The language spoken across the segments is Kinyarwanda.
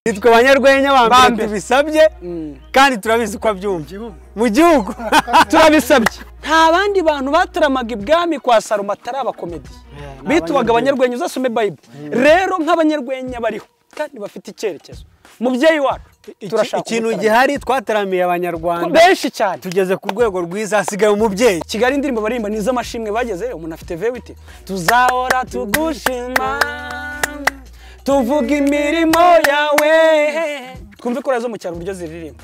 nitwe abanyarwenya bambere Bambere. bisabye kandi turabizi ko abyumva mu gihugu turabisabye nta bandi bantu bataramaga ibwami kwa salomo atari abakomediyi bitwaga abanyarwenya uzasome bayibule rero nk'abanyarwenya bariho kandi bafite icyerekezo mubyeyi wacu turashaka ikintu umutarama. gihari twataramiye abanyarwanda benshi cyane tugeze ku rwego rwiza hasigaye umubyeyi kigali indirimbo baririmba ni iz'amashimwe bagezeyo umuntu afite vewiti tuzahora tugushima tuvuga imirimo yawe twumve ikora zo mu cyaro uburyo ziririmba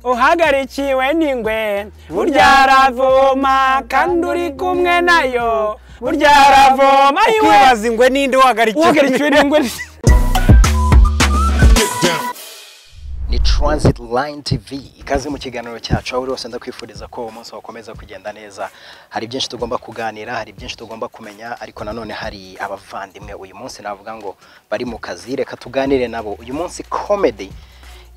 uhagarikiwe n'ingwe burya aravoma kandi uri kumwe nayo burya aravoma iwe ukibaza ingwe n'indi wahagarikiwe uhagarikiwe n'ingwe ni Transit Line TV ikaze mu kiganiro cyacu aho uri wose ndakwifuriza ko umunsi wakomeza kugenda neza hari byinshi tugomba kuganira hari byinshi tugomba kumenya ariko nanone hari abavandimwe uyu munsi navuga ngo bari mu kazi reka tuganire nabo uyu munsi comedy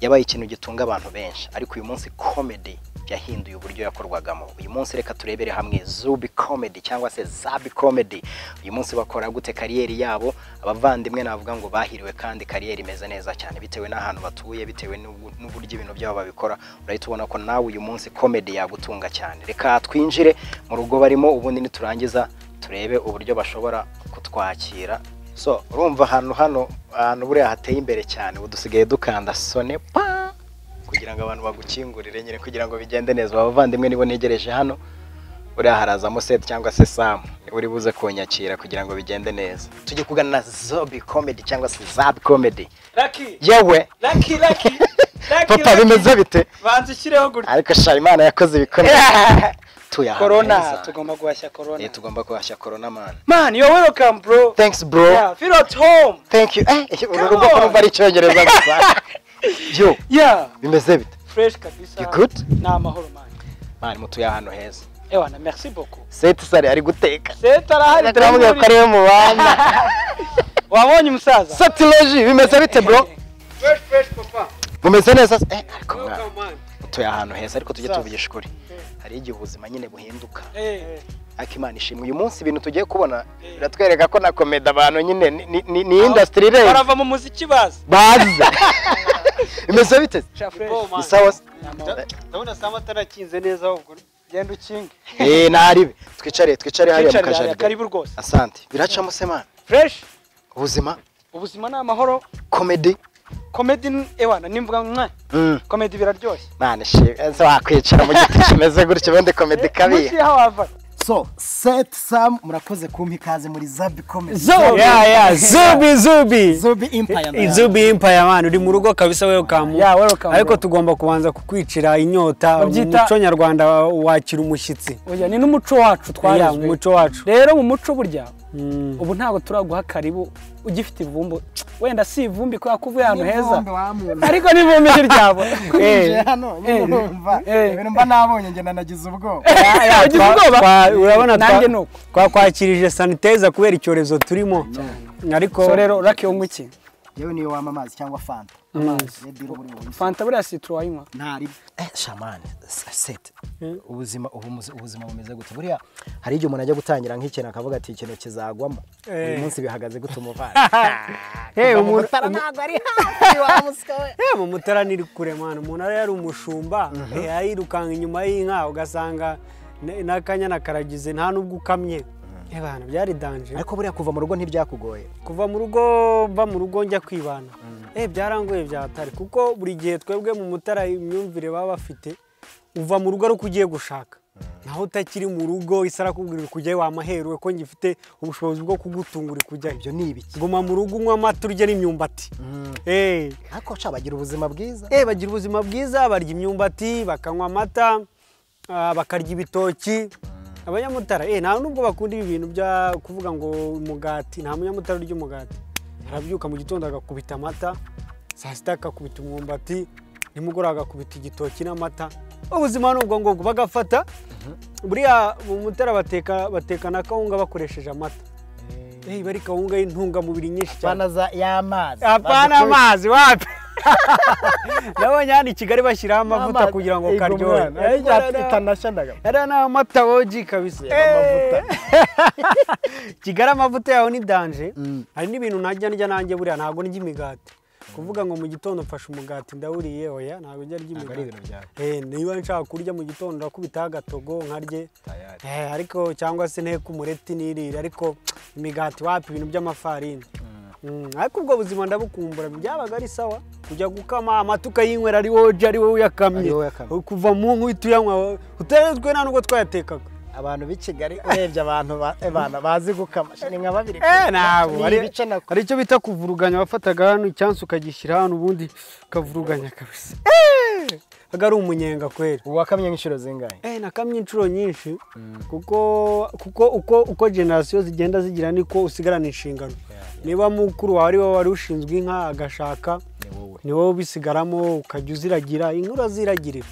yabaye ikintu gitunga abantu benshi ariko uyu munsi comedy yahinduye uburyo yakorwagamo uyu munsi reka turebere hamwe zubi comedy cyangwa se zabi comedy uyu munsi bakora gute kariyeri yabo abavandimwe navuga ngo bahiriwe kandi kariyeri imeze neza cyane bitewe n'ahantu batuye bitewe n'ubu- n'uburyo ibintu byabo babikora urahita ubona ko nawe uyu munsi comedy yagutunga cyane reka twinjire mu rugo barimo ubundi niturangiza turebe uburyo bashobora kutwakira so urumva ahantu hano ahantu buriya hateye imbere cyane ubu dusigaye dukanda sone pa kugira ngo abantu bagukingurire nyine kugira ngo bigende neza abavandimwe nibo negereje hano buriya harazamo seti cyangwa se samu niba uri buze kunyakira kugira ngo bigende neza tujye kugana na zobi comedy cyangwa se zabi comedy yewe laki laki papa bimeze bite banza ushyireho gutya ariko sha imana yakoze ibikomeye tuye ahantu korona heza. tugomba guhashya korona Eh, tugomba guhashya korona man man yo welcome bro thanks bro yeah feel at home thank you eh uru Come rugo on. kumva ari icyongereza gusa yo yeah bimeze bite fresh kabisa You good? ni amahoro man man mutuye ahantu heza ewa na merci beaucoup seti sari ari guteka seta arahari turamubwira ko ariwe mubana wabonye umusaza satiloji bimeze bite bro fresh fresh papa mumeze neza se? eh ariko mwana Welcome, man. mutuye ahantu heza ariko tujye Sasa. tuvugisha ukuri hari igihe ubuzima nyine buhinduka Eh, ariko imana ishimwe uyu munsi ibintu tugiye kubona biratwereka ko na komedi abantu nyine ni- ni- ni ni industry ireba barava mu muziki bazi bazi bimeze bite sha fresh Bo, man. ni sawa se? Ni amahoro. ndabona sama atarakinze neza ahubwo genda ukinge eh ntaribe twicare twicare hariya mu Twicare hariya, kajaride karibu rwose asante biracamo se man fresh ubuzima ubuzima ni amahoro komedi komedi ni- ewana nimvuga mwa komedi biraryoshye mwana shimwe se wakwicara mu giti kimeze gutyo ubundi komedi munsi kabiha y'aho wava so set sam murakoze kumpa ikaze muri zabi comedy Zobi. ya ya zubi zubi zobi empire ndayazi. zubi impaya man uri mu rugo kabisa welcome Yeah, welcome, ariko bro. tugomba kubanza kukwicira inyota Babyita- umuco nyarwanda wakira umushyitsi oya ni n'umuco wacu ya twagezwe umuco wacu rero mu muco burya Mm. ubu ntabwo turaguha karibu ugifite ivumbu wenda si ivumbi kubera ko uvuye ahantu heza N'ivumbi wa muntu. ariko n'ivumbi ni ryabo Nje hano nyine eh, numva eh. ibintu mba nabonye ngenda nagize ubwoba Ya, ya, Ugize twa- ubwoba? twa- urabona twa- Nanjye ni uko. twakwakirije saniteza kubera icyorezo turimo so ariko rero rake unywa iki yewe niyo wama amazi cyangwa fanta Red Bull buri munsi. fanta buriya sitoro wayinywa ntari eh shaman set ubuzima ubu muzi- ubuzima bumeze gute buriya hari igihe umuntu ajya gutangira nk'ikintu akavuga ati ikintu kizagwamo uyu munsi bihagaze gute umuvana Eh, Kuva mu umuntu- mutara ntabwo ari hafi wa musika we Eh, mu mutara ni kure mwana umuntu ari yari umushumba eh, yayirukanga inyuma y'inka ugasanga n- n'akanyana karagize nta n'ubwo ukamye Eh, bana byari danje ariko buriya kuva mu rugo ntibyakugoye kuva mu rugo mva mu rugo njya kwibana eh byarangoye byatari kuko buri gihe twebwe mu mutara imyumvire baba bafite uva mu rugo ari uko ugiye gushaka naho utakiri mu rugo isi arakubwira uri kujyayo wamaherewe ko ngifite ubushobozi bwo kugutunga uri kujyayo ibyo ni ibiki guma mu rugo unywa amata urya n'imyumbati eh ariko sha bagira ubuzima bwiza eh, bagira ubuzima bwiza barya imyumbati bakanywa amata ah, bakarya ibitoki abanyamutara eh, nta nubwo bakunda ibi bintu bya kuvuga ngo umugati nta munyamutara urya umugati arabyuka mu gitondo agakubita amata saa sita agakubita umwumbati nimugoroba agakubita igitoki n'amata ubuzima ni ubwo ngubwo bagafata buriya mu mutara bateka bateka na kawunga bakoresheje amata Eh, iba ari kawunga y'intungamubiri nyinshi cyane fanta za y'amazi apana amazi wapi nabonye hano i kigali bashyiraho amavuta kugira ngo karyohe karyohe yari ni amata woji kabisa amavuta. kigali amavuta yaho ni danje hari n'ibintu najya ndya nanjye buriya ntabwo ndya imigati kuvuga ngo mu gitondo mfashe umugati ndawuriye oya ntabwo njya arya Ntabwo ari imigati ibintu byawe. Eh, niba nshaka kurya mu gitondo ndakubitaho agatogo nkarye Tayari. Eh, ariko cyangwa se nteko umureti nirire ariko imigati wapi ibintu by'amafarini Mm, ariko ubwo buzima ndabukumbura byabaga ari sawa kujya gukama amata ukayinywera ari wowe uje ari wowe uyakamye Ari wowe uyakamye. kuva mu nku uhita uyanywa uteretswe nta n'ubwo twayatekaga abantu b'i kigali urebye abantu ba- eh, bana bazi gukama ni nka babiri Eh, ntabwo ari hari ibice nako hari icyo bita kuvuruganya wafataga hano icyansi ukagishyira hano ubundi ukavuruganya kabisa aga ari umunyenga kweri wakamye nk'inshuro zingahe Eh, nakamye inshuro nyinshi kuko kuko uko uko generasiyo zigenda zigira niko usigarana inshingano niba mukuru wawe ari wowe wari ushinzwe inka agashaka ni wowe ubisigaramo ukajya uziragira inka uraziragirira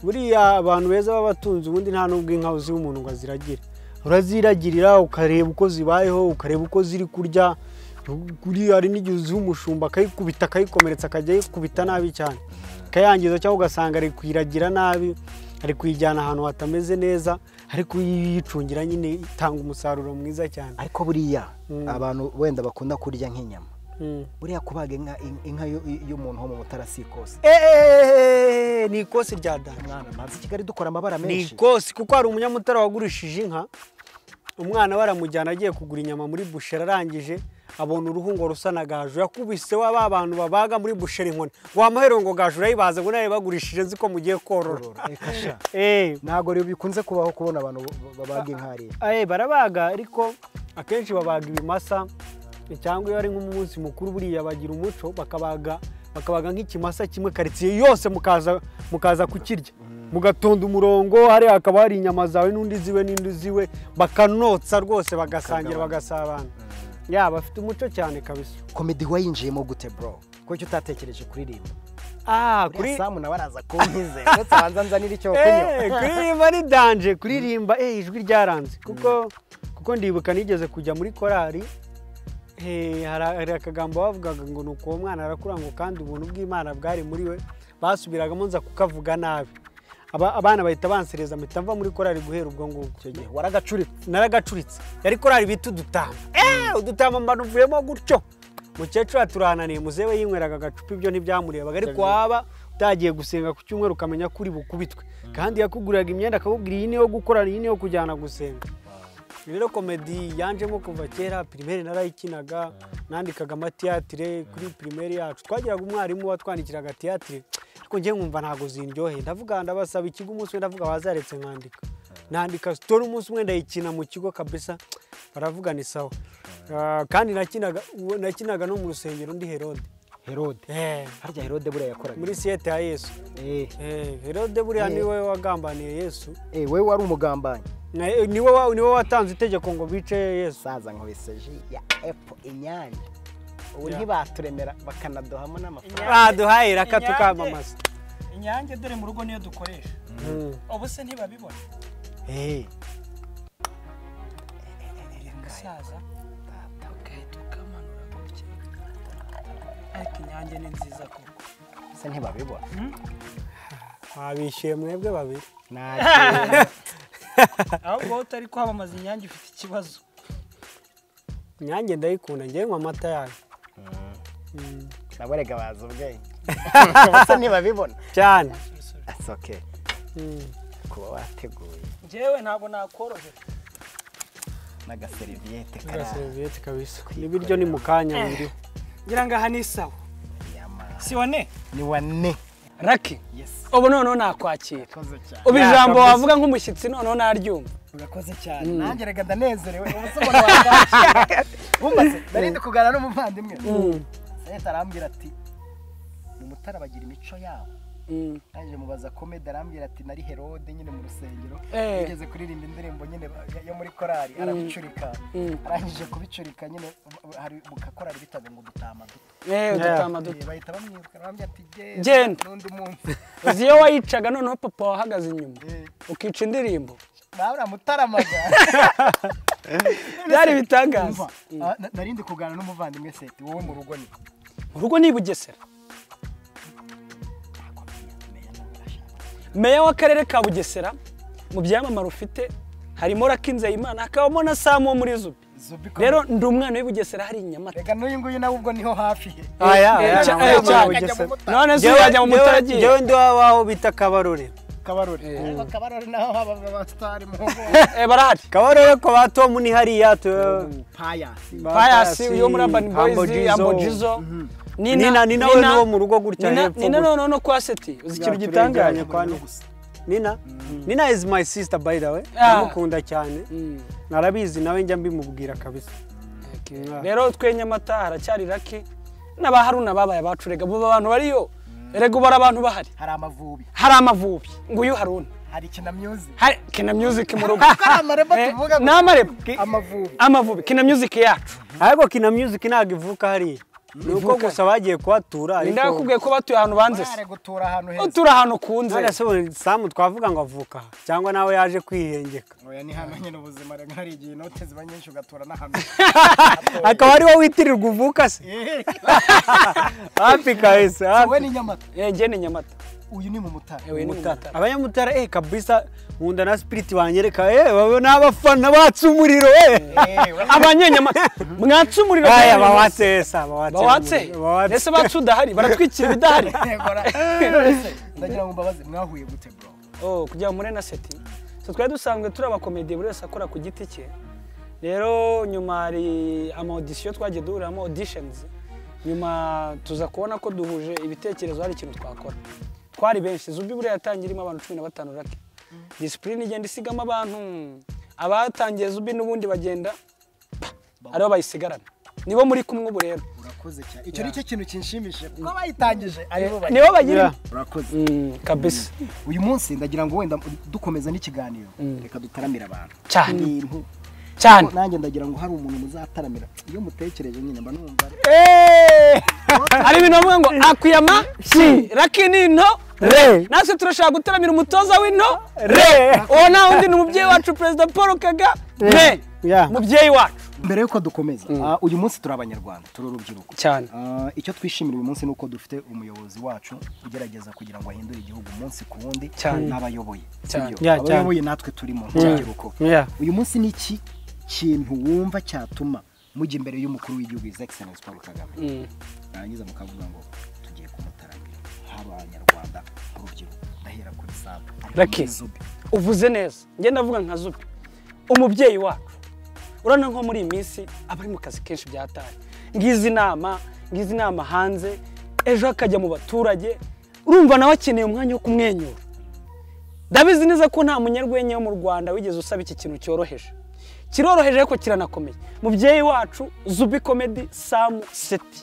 buriya abantu beza baba batunze ubundi nta n'ubwo inka uziha umuntu ngo aziragire uraziragirira ukareba uko zibayeho ukareba uko ziri kurya buriya hari n'igihe uziha umushumba akayikubita akayikomeretsa akajya ayikubita nabi cyane akayangiza cyangwa ugasanga ari kuyiragira nabi ari kuyijyana ahantu hatameze neza ariko iyo uyicungira nyine itanga umusaruro mwiza cyane ariko buriya abantu wenda bakunda kurya nk'inyama Mm. buriya kubaga inka in- inka y'u- y'umuntu wo mu mutara si ikosi Eeeeeeeeeeeeeeeeeeeeeeeeeeeeeeeeeeeeeeeeeeee ni ikosi rya dani mwana mazi kigali dukora amabara ni menshi ikosi kuko hari umunyamutara wagurishije inka umwana baramujyana agiye kugura inyama muri busheri arangije abona uruhu ngo rusa na gaju yakubise wa ba bantu babaga muri busheri inkoni wamuhereye ngo gaju urayibaze ngo nawe bagurishije nzi ko mugiye korora Eh, kasha. Eh, ntabwo rero bikunze kubaho kubona abantu bo- babaga inka hariya aye barabaga ariko akenshi babaga ibimasa cyangwa iyo ari nk'umunsi mukuru buriya bagira umuco bakabaga bakabaga nk'ikimasa kimwe karitsiye yose mukaza mukaza kukirya mugatonda umurongo hariya hakaba hari inyama zawe n'undi ziwe n'undi ziwe bakanotsa rwose bagasangira bagasabana yaba bafite umuco cyane kabisa komedi wayinjiyemo gute bro kuko icyo utatekereje kuririmba ah kuri kuri samu nawe araza kunkize uretse abanza nzanira icyo kunywa Eh, kuririmba ni danje kuririmba eh, ijwi ryaranze kuko kuko ndibuka nigeze kujya muri korari eh, hari hari akagambo bavugaga ngo ni uko uwo mwana arakura ngo kandi ubuntu bw'imana bwari muri we basubiragamo nza kukavuga nabi Aba- abana bahita bansereza mpita mva muri korari guhera ubwo ngubwo waragacuritse naragacuritse yari korari bita udutama Eh, udutama mba nuvuyemo gutyo mukecuru aturananiye muzewe yinyweraga agacupa ibyo ntibyamurebaga ariko waba utagiye gusenga ku cyumweru ukamenya ko uri bukubitwe kandi yakuguriraga imyenda akakubwira iyi niyo gukorana iyi niyo kujyana gusenga rero komedi yanjemo kuva kera pirimeri narayikinaga nandikaga amatiyatire kuri pirimeri yacu twagiraga umwarimu watwandikiraga tiyatire ariko njye nkumva ntabwo zindyoheye ndavuga ndabasaba ikigo umunsi umwe ndavuga bazaretse nkandika nandika sitori umunsi umwe ndayikina mu kigo kabisa baravuga ni sawa Ah, kandi nakinaga uwo- nakinaga no mu rusengero ndi herode herode Eh, harya herode buriya yakoraga muri siyete ya yesu Eh, Eh, herode buriya Eh. niwe wagambaniye yesu eh, wowe wari umugambanyi Na- eh, niwe wa- niwe watanze itegeko ngo bice yesu saza nkubise ji ya epo inyange ubu Ya. ntibaturemera bakanaduhamo n'amafaranga baduhaye raka tukamamaza inyange dore mu rugo niyo dukoresha Mm. ubu se ntibabibona Eh, umusaza ugahita ukamanura gutya ariko inyange ni nziza koko se ntibabibona babishyuye mwebwe babiri Nta- ahubwo wowe utari kwamamaza inyange ufite ikibazo nyange ndayikunda njyewe nywa amata yayo Mm. nabo rega bazi ubwenge se ntibabibona cyane asoke Mm. kuba wateguye njyewe ntabwo nakorohera n'agaseriviyete Bwa karaha seriviyete kabisa n'ibiryo ni mu kanya biri ngira ngo aha ni sawa Yama. si wane ni wane raki Yes. ubu noneho nakwakira urakoze cyane ubu ijambo wavuga nk'umushyitsi noneho naryumva urakoze cyane nanjye rega ndanezerewe ubuse umuntu wakwakira wumvaze nari ndi kuganira n'umuvandimwe sayete arambwira ati mu mutara bagira imico yabo Mm. nanjye mubaza komedi arambwira ati nari herode nyine mu rusengero Eh. yigeze kuririmba indirimbo nyine yo muri korari arabicurika Mm. arangije kubicurika nyine hari mu kakorari bitaga ngo dutama duto yewe dutama duto Eh, bahita bamwibuka bambwira ati Genda. n'undi munsi uzi iyo wayicaga noneho papa wahagaze inyuma Eh. ukica indirimbo babura mutaramaga byari bitangaza Umva, ah, na- nari ndi kuganira n'umuvandimwe seti wowe mu rugo ni mu rugo ni i bugesera meya w'akarere ka bugesera mu byamamare ufite harimo raki nzeyimana hakabamo na samu wo muri zubi rero ndi umwana w'ibugesera hari i nyamata rega n'uyu nguyu nawe ubwo niho hafi aya Eh, aya ca- ntabwo eh, yaba cyane. Bugesera. none se Njyewe- yajya mu njyewe- mutaragiye njyewe ndi w'aho bita kabarore kabarore ariko kabarore naho haba abasitari mu ngo Eh, barahari kabarore ko ba tomu ni hariya tu payasi payasi yo muri urban boys ambojizo Nina- Nina we ni wo mu rugo gutya Nina- hepfo nina gutya. noneho no kwa seti uzi ikintu gitangaje Turenganye kwa Nina. nina nina is my sister by the way Ah. ndamukunda cyane Mm. narabizi nawe njya mbimubwira kabisa Okay. rero twe nyamata haracyari rake n'aba haruna babaye abacu rega bo abantu bariyo rega ubu hari abantu bahari hari amavubi hari amavubi nguyu haruna hari kinamyuzi hari kina music mu rugo hari amareba Eh, tuvuga ngo- ni amareba amavubi amavubi kina music yacu ariko kina music ntabwo ivuka hariya ni uko Ivuka. gusa bagiye kuhatura ariko ndakubwiye ko batuye ahantu banze se bare gutura ahantu heza utura ahantu kunze None se ubu samu twavuga ngo avuka aha cyangwa nawe yaje kwihengeka oya ni hano nyine ubuzima rega hari igihe inote ziba nyinshi ugatura n'ahantu akaba ari wowe witirirwa uvuka se Eh, hafi kahise wowe ni nyamata Eh, njye ni nyamata uyu ni mu mutara yewe ni mutara abanyamutara eh kabisa nkunda na spiriti banyereka eh baba ni abafana batse umuriro eh Eh, wowe- abanyenyamata mwatse umuriro aya bwa buri munsi. bawatse esa bawatse bawatse umuriro, bawatse. ese bacu udahari baratwikira ibidahari Yego, ra- Ese, ndagira ngo mbabaze mwahuye gute bro oh kujya muri na seti so twari dusanzwe turi abakomediye buri wese akora ku giti cye rero nyuma hari ama audition twagiye duhuriramo auditions nyuma tuza kubona ko duhuje ibitekerezo hari ikintu twakora twari benshi zubi buriya yatangiye irimo abantu cumi na batanu rake disipurine igenda isigamo abantu abatangiye zubi n'ubundi bagenda pa, aribo bayisigarana nibo muri kumwe ubu rero urakoze cyane icyo nicyo kintu kinshimishije kuko bayitangije aribo bari nibo bagira Yeah. urakoze Mm, kabisa uyu munsi ndagira ngo wenda dukomeza n'ikiganiro reka dutaramire abantu Cyane. ibintu cyane nanjye ndagira ngo hari umuntu muzataramira iyo mutekereje nyine mba numva ari- hari ibintu bavuga ngo akuyama si raki ni into re natwe turashaka gutaramira umutoza w'into re uwo nta wundi ni umubyeyi wacu perezida paul kagame Yeah. mubyeyi wacu mbere y'uko dukomeza ah, uyu munsi turi abanyarwanda turi urubyiruko cyane Ah, icyo twishimira uyu munsi ni uko dufite umuyobozi wacu ugerageza kugira ngo ahindure igihugu umunsi ku wundi Cyane. n'abayoboye Cyane. sibyo? Yeah, cyane. abayoboye natwe turi mu rubyiruko Yeah. uyu munsi ni iki kintu wumva cyatuma mujya imbere y'umukuru w'igihugu his excellence paul kagame narangiza mukavuga ngo tugiye kumutaramira nk'abanyarwanda urubyiruko ndahera kuri sabu Lucky. uvuze neza ngenda avuga nka zubi umubyeyi wacu urabona nko muri iyi minsi aba ari mu kazi kenshi byataye ngizi inama ngizi inama hanze ejo akajya mu baturage urumva nawe akeneye umwanya wo kumwenyura ndabizi neza ko nta munyarwenya wo mu rwanda wigeze usaba iki kintu cyoroheje kiroroheje ariko kiranakomeye mubyeyi wacu zubi komedi samu seti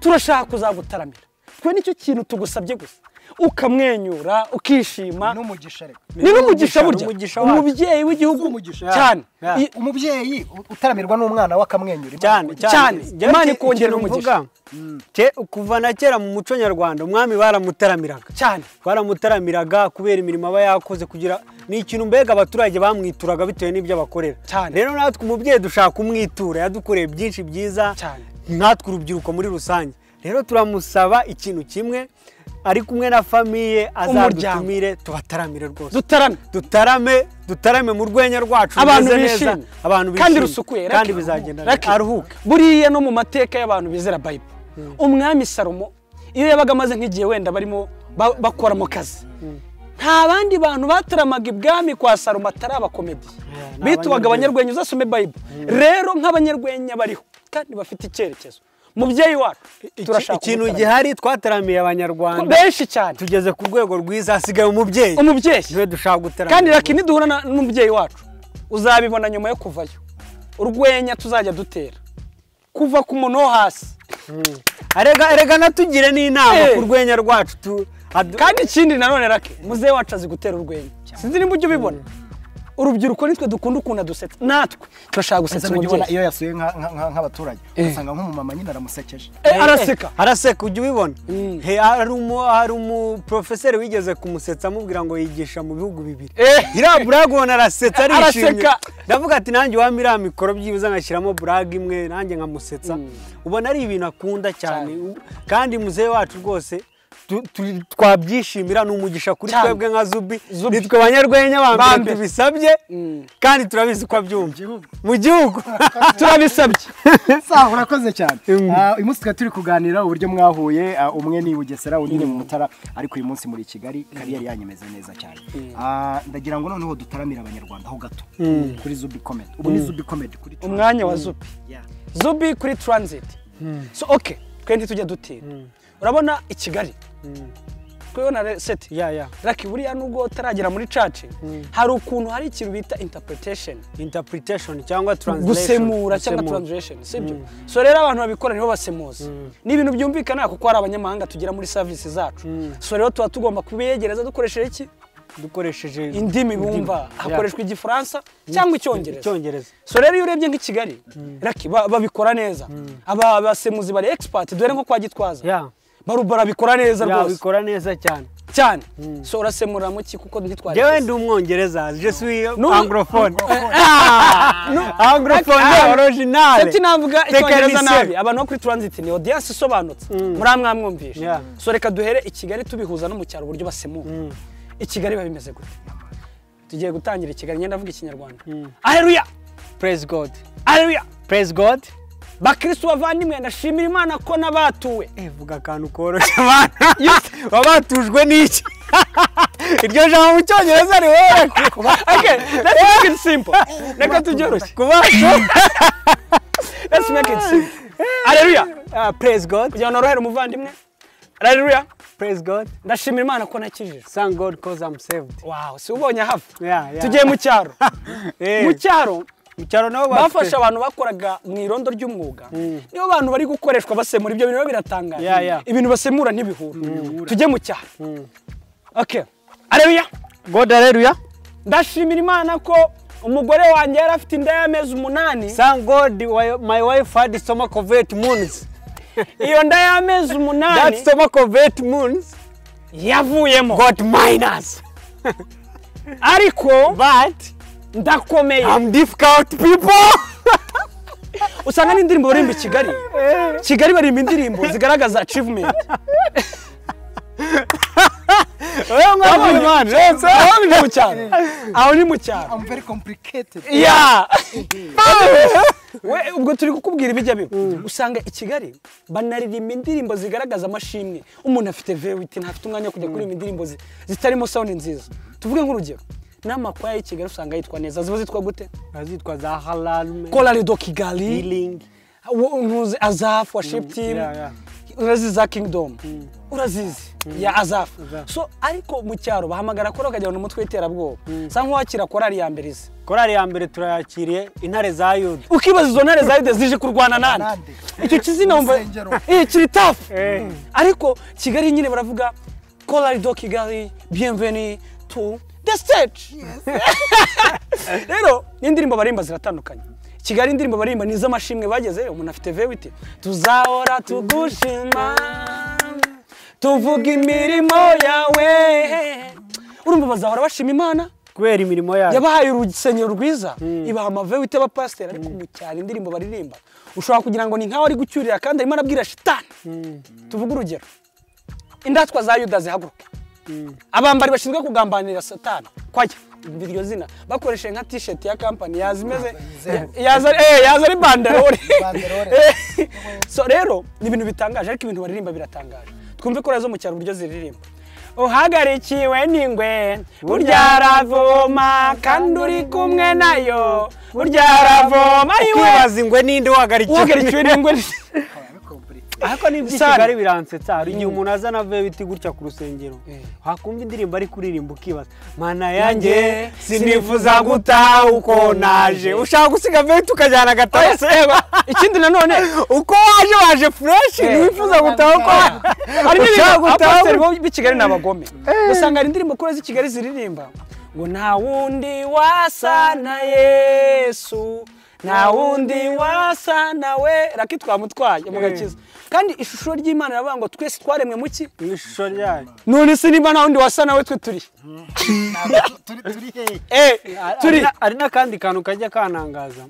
turashaka kuzagutaramira twe nicyo kintu tugusabye gusa ukamwenyura ukishima n'umugisha reka ni n'umugisha burya n'umugisha wacu. umubyeyi w'igihugu Umugisha. cyane Yeah. I- umubyeyi u- utaramirwa n'umwana we akamwenyura cyane Imana- Cyane. Njye Imana iki- ikongera ikintu umugisha. mvuga, ke- kuva na kera mu muco nyarwanda umwami baramutaramiraga cyane baramutaramiraga kubera imirimo aba yakoze kugira ni ikintu mbega abaturage bamwituraga bitewe n'ibyo abakorera Cyane. rero natwe umubyeyi dushaka umwitura yadukoreye byinshi byiza Cyane. natwe urubyiruko muri rusange rero turamusaba ikintu kimwe ari kumwe na famiye azadutumire tubataramire rwose dutarame dutarame dutarame mu rwenya rwacu abantu rumeze neza, bishimye abantu kandi bishimye, rusukuye kandi Lucky. bizagenda Lucky. neza aruhuke buriya no mu mateka y'abantu bizera bayibule umwami salomo iyo yabaga amaze nk'igihe wenda barimo ba- bakora mu kazi nta bandi bantu bataramaga ibwami kwa salomo atari abakomediye ni bitwaga abanyarwenya. abanyarwenya uzasome bayibule rero nk'abanyarwenya bariho kandi bafite icyerekezo mubyeyi wacu Iki- turashaka ikintu umutarame. gihari twataramiye abanyarwanda benshi cyane tugeze ku rwego rwiza hasigaye umubyeyi umubyeyi niwe dushaka gutaramira kandi raki niduhura na- n'umubyeyi wacu uzabibona nyuma yo kuvayo urwenya tuzajya dutera kuva ku muntu wo hasi erega erega natugire n'inama Eh. ku rwenya rwacu tu adu- kandi ikindi nanone rake muzehe wacu azi gutera urwenya sinzi niba ujya ubibona urubyiruko nitwe dukunda ukuntu adusetsa natwe turashaka gusetsa Ndetse n'ujya ubona umubyeyi iyo yasuye nka- nka- nka- nk'abaturage ugasanga nk'umumama nyine aramusekeje Eh, araseka araseka ujya ubibona Mm. He, hari umu hari umuporofeseri wigeze kumusetsa amubwira ngo yigisha mu bihugu bibiri Eh. iriya burage ubona arasetsa arishimye Araseka. ndavuga ati nanjye iwami iriya mikoro byibuze ngashyiramo burage imwe nanjye nkamusetsa ubona ari ibintu akunda cyane U- kandi muzehe wacu rwose tu- turi- twabyishimira ni umugisha kuri Cyane. twebwe nka zubi Zubi. nitwe banyarwenya ba Ba mbere mbere. tubisabye kandi turabizi ko abyumva Gihugu. mu gihugu turabisabye sawa urakoze cyane Mm. Ah, uyu munsi tukaba turi kuganira uburyo mwahuye ah, umwe ni i bugesera undi ni mu mutara ariko uyu munsi muri kigali kariyeri yanyemeze neza cyane Ah, ndagira ngo noneho dutaramire abanyarwanda ho gato kuri zubi komedi ubu ni zubi komedi kuri Trans- umwanya wa zubi Yeah. zubi kuri transit so okay twe ntitujya dutinya urabona i kigali twibona re- seti ya ya raki buriya nubwo utaragera muri caci hari ukuntu hari ikintu bita interpretation interpretation cyangwa translation gusemura cyangwa Gusemura. translation sibyo so rero abantu babikora nibo basemuza ni ibintu byumvikana kuko hari abanyamahanga tugira muri serivisi zacu so rero tuba tugomba kubiyegereza dukoresheje iki dukoresheje indimi bumva hakoreshwa igifaransa cyangwa icyongereza icyongereza so rero iyo urebye nk'i kigali raki ba- babikora neza aba basemuzi bari expert dore nko kwa gitwaza ya Baru- barabikora neza ya rwose bikora neza cyane cyane so urasemurira mu ki kuko ntitwari jewe ndi umwongereza je suis Nu- anglophone Ah, anglophone Ah, original Ati navuga icyongereza Technicien. nabi abantu bo kuri transit ni audience isobanutse muri mwamwumvishe Yeah. so reka duhere i kigali tubihuza no mu cyaro uburyo basemura i kigali biba bimeze gute tugiye gutangira i kigali ngenda avuga ikinyarwanda aheruya praise god aheruya praise god bakristo bavandimwe ndashimira imana ko nabatuwe Eh, vuga akantu koroshye abana wabatujwe n'iki iryo jambo mu cyongereza riwera okay let's make it simple reka tubyoroshye kuba let's make it simple aheruya Ah, praise god kugira ngo norohere umuvandimwe aheruya praise god ndashimira imana ko nakijijwe thank god cause i'm saved wow si ubonye hafi Yeah, yeah. tugiye mu cyaro Eh, mu cyaro mu cyaro nabo bafashe abantu bakoraga mu irondo ry'umwuga nibo bantu bari gukoreshwa basemura ibyo bintu rero biratangaje Yeah, yeah. ibintu basemura ntibihura tujye mu cyaro okay areruya god haleluya ndashimira imana ko umugore wanjye yari afite inda y'amezi umunani thank god wi- my wife had stomach of eight moons iyo nda y'amezi that umunani stomach of eight moons yavuyemo got minus ariko but ndakomeye i'm difficult people usanga n'indirimbo baririmba i kigali kigali baririmba indirimbo zigaragaza achievement wewe mwana Imana, w'Imana. aho ni mu cyaro aho ni mu cyaro I'm very complicated ya we ubwo turi kukubwira ibijya biba usanga i kigali banaririmba indirimbo zigaragaza amashimwe umuntu afite vewiti ntafite umwanya wo kujya kuririmba indirimbo zi- zitarimo sawundi nziza tuvuge nk'urugero n'amakwaya y'i kigali usanga yitwa neza ziba zitwa gute azitwa za halal korali do kigali healing wo- ntuzi azafu washipu timu yeah, yeah. urazizi za kingidomu urazizi ya azafu Azaf. so ariko mu cyaro bahamagara kora bakagira ngo ni umutwe w'iterabwoba usa nk'uwakira korali ya mbere izi korali ya mbere turayakiriye intare za yuda ukibaza izo ntare zari zije kurwana nande icyo kizina wumva Urusengero. eh kiri tafu Eh. ariko kigali nyine baravuga kolari do kigali bienveni tu the stage rero n'indirimbo baririmba ziratandukanye kigali indirimbo baririmba ni iz'amashimwe bageze umuntu afite vewiti tuzahora tugushima tuvuga imirimo yawe urumva bazahora bashima imana kubera imirimo yayo yabahaye urusengero rwiza ibaha amavewite abapasiteri ariko mu cyaro indirimbo baririmba ushobora kugira ngo ni nkaho ari gucyurira kandi arimo arabwira shitani tuvuge urugero indatwa za yuda zihaguruka abambari bashinzwe kugambanira satani kwajya umva iryo zina bakoresheje nka tisheti ya kampani yaza imeze yaza eh, yaza ari banderore Banderore. Eh, so rero ni ibintu bitangaje ariko ibintu baririmba biratangaje twumve ko zo mu cyaro uburyo ziririmba uhagarikiwe n'ingwe burya aravoma kandi uri kumwe nayo burya aravoma iwe ukibaza ingwe ninde uhagarikiwe uhagarikiwe n'ingwe ariko ni Muri cyane kigali biransetsa hari igihe umuntu aza na vewiti gutya ku rusengero wakumva indirimbo ari kuririmba ukibaza mana yanjye sinifuza gutaha uko naje ushaka gusiga vewiti ukajyana agatase ikindi nanone uko waje waje fureshi ntiwifuza gutaha uko hari ushaka n'ibintu gutaha abapasiteri bo- b'i kigali ni abagome usanga hari indirimbo kure z'i kigali ziririmba ngo nta wundi wasa na yesu nta wundi wasa nawe raki twamutwaye mugakiza kandi ishusho ry'imana iravuga ngo twese twaremwe mu ki mu ishusho ryayo none se niba nta wundi wasa nawe twe turi Ntabwo turi turi hehe Eh, turi hari n'akandi kantu kajya kanangaza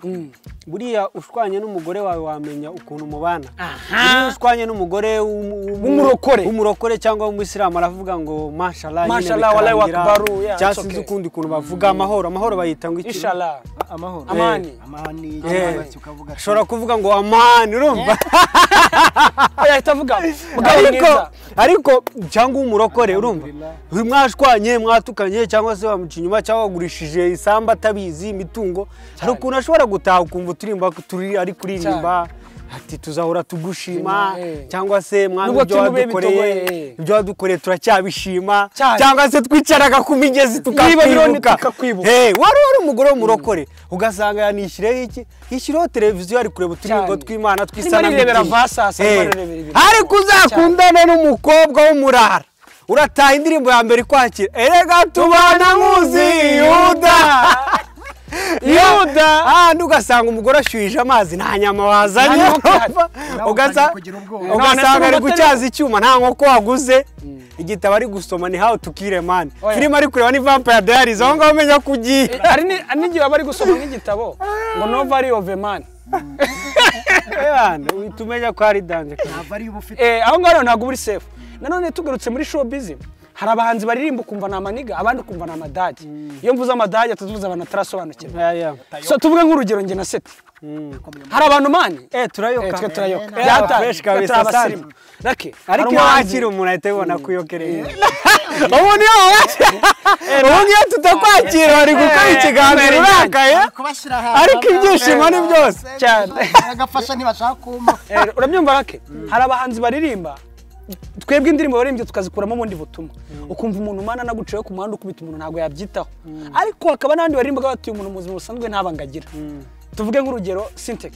buriya ushwanye n'umugore wawe wamenya ukuntu mubana iyo aha ushwanye n'umugore w'umu- w'umu- W'umurokore. w'umurokore cyangwa w'umuyisilamu aravuga ngo mashallah nyine Mashallah, wallahu bikarangira. akbaru, yeah, cyangwa it's sinzi okay. ukundi kuntu bavuga amahoro amahoro bayita ngo iki ishara amahoro Amani. Eh, amani Eh, cyangwa se ukavuga ati, ushobora kuvuga ngo amani urumva yahita avuga mugabo ariko mwiza ariko cyangwa umurokore urumva Alhamdulillah. mwashwanye mwatukanye cyangwa se wamuca inyuma cyangwa wagurishije isambu atabizi imitungo hari ukuntu ashobora gutaha ukumva uturirimba turi ari kuririmba ati tuzahora tugushima Shima, eh. cyangwa se mwana Nubwo ibyo tubibe wadukoreye bitogoye, eh. ibyo wadukoreye turacyabishima Cyane. cyangwa se twicaraga ku migezi Niba bironi tukakwibuka tukakwibuka. Eh, wari wari umugore w'umurokore ugasanga yanishyiriyeho iki yishyiriyeho televiziyo ari kureba uturirimbo Cyane. tw'imana Arimo arirebera tw'isanamitima Vasasi, arimo Eh, arirebera ibintu. ariko uzakundane n'umukobwa w'umurara urataha indirimbo ya mbere ikwakira erega tubana nkuzi yuda yuda ahandi ugasanga umugore ashyuhije amazi nta nyama wazanye Nta nkoko ihari. Nawe Ugasa- utangiye kugira ubwoba. ugasanga None se ari ubu gucyaza icyuma nta nkoko waguze igitabo ari gusoma ni how to kill a man Oya. filime ari kureba ni vampire diaries aho ngaho umenya ko ugiye Eh, hari ni- hari n'igihe baba bari gusoma nk'igitabo ngo no value of a man Ebana, uhita umenya ko hari danje nta value uba ufite Eh, aho ngaho rero ntabwo uri safe nanone tugarutse muri showbiz hari abahanzi baririmba ukumva ni amaniga abandi ukumva ni amadage iyo mvuze amadage tuvuze abantu batarasobanukirwa so tuvuge nk'urugero njye na seti hari abantu mani Eh, Eh, turayoka twe turayoka Eh, byataye fresh twe kabisa, turi abasirimu rake hari ariko iyo umuhanzi- wakira umuntu ahita abibona ko uyokereye ubu niyo wabasha ubu niyo tutakwakira bari gukora ikiganiro eh, urakaye kubashyira ahantu ariko ibyishimo ni byose cyane agafasha ntibashaka kumpa Eh, uranyumva rake hari abahanzi baririmba twebwe indirimbo baririmbye tukazikuramo ubundi butumwa ukumva umuntu umwana anaguciyeho ku muhanda ukubita umuntu ntabwo yabyitaho ariko hakaba n'abandi baririmba batuye umuntu mu buzima busanzwe ntabanga agira tuvuge nk'urugero syntex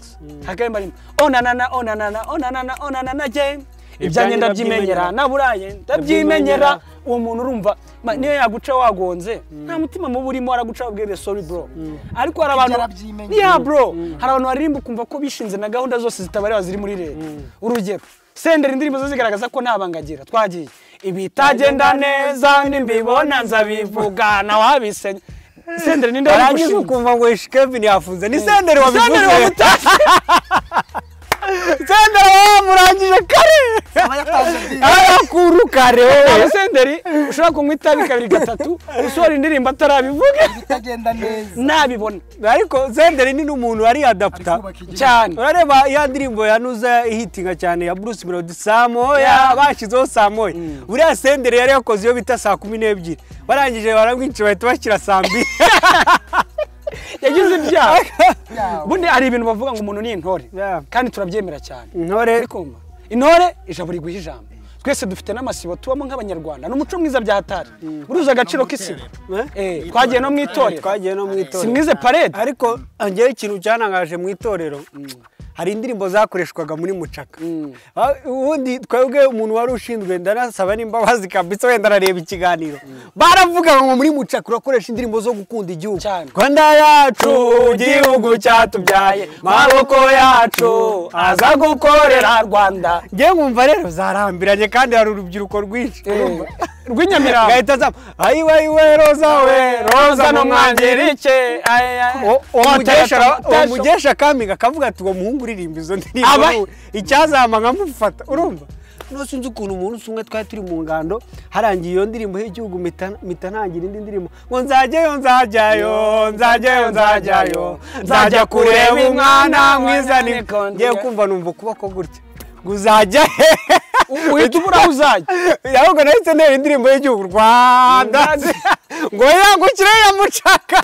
hakaba barimo onanana onanana onanana onanana game ibyanjye ndabyimenyera naburaye ndabyimenyera uwo muntu urumva ma- niyo yaguca wagonze nta mutima mubi urimo araguca wabwire sorry bro ariko hari abantu Yarabyimenyera. Yeah, bro hari abantu baririmba ukumva ko bishinze na gahunda zose zitabareba ziri muri leta urugero senderi indirimbo zo zigaragaza ko ntabangagira twagiye ibitagenda neza nimbibona nzabivuga nawe wabisenya senderi ninde warangiza wabigushinze ukumva ngo ishi kevin yafunze ni senderi wabivuze Senderi wabitashye. senderi wowe murangije kare aba yatanze byinshi. arakuru kare wowe Ntabwo senderi ushobora kunywa itabi kabiri gatatu usohora indirimbo atarabivuga bitagenda neza ntabibona ariko senderi ni n'umuntu ariyadaputa kubaka igihugu. cyane urareba ya ndirimbo ya nuza ihitinga cyane ya bruce melody saa moya Yeah. bashyizeho saa moya buriya senderi yari yakoze iyo bita saa kumi n'ebyiri barangije baramwica bahita bashyira saa mbiri yagize ibyaha ubundi hari ibintu bavuga ngo umuntu ni intore Yeah. kandi turabyemera cyane intore kumva intore ijabo riguha ijambo twese dufite n'amasibo tubamo nk'abanyarwanda ni umuco mwiza bya hatari uruzi agaciro k'isibo Eh, twagiye no mu itorero twagiye no mu itorero simwize parede ariko ngewe ikintu cyanangaje mu itorero hari indirimbo zakoreshwaga muri mucaka Ah, ubundi twebwe umuntu wari ushinzwe ndanasaba n'imbabazi kabisa wenda arareba ikiganiro baravuga ngo muri mucaka urakoresha indirimbo zo gukunda igihugu Cyane. rwanda yacu igihugu cyatubyaye maboko yacu aza gukorera rwanda ngewe nkumva rero zarambiranye kandi hari urubyiruko rwinshi urumva? rw'inyamirambo gahita zamu ayiwe ayiwe roza we roza numwangirike uwo uwo mugesha uwo mugesha akamiga akavuga ati uwo muhungu uririmba izo ndirimbo Aba- wowe, icyazama nkamufata urumva no sinzi ukuntu umunsi umwe twari turi mu ngando harangiye iyo ndirimbo y'igihugu mpita mpita ntangira indi ndirimbo ngo nzajyayo nzajyayo nzajyayo nzajyayo nzajya kureba umwana mwizanire ngiye kumva numva ukuboko gutya ngo uzajya he uhita ubura aho uzajya ahubwo nahise ntera indirimbo y'igihugu rwanda ngo yangukire yamucaka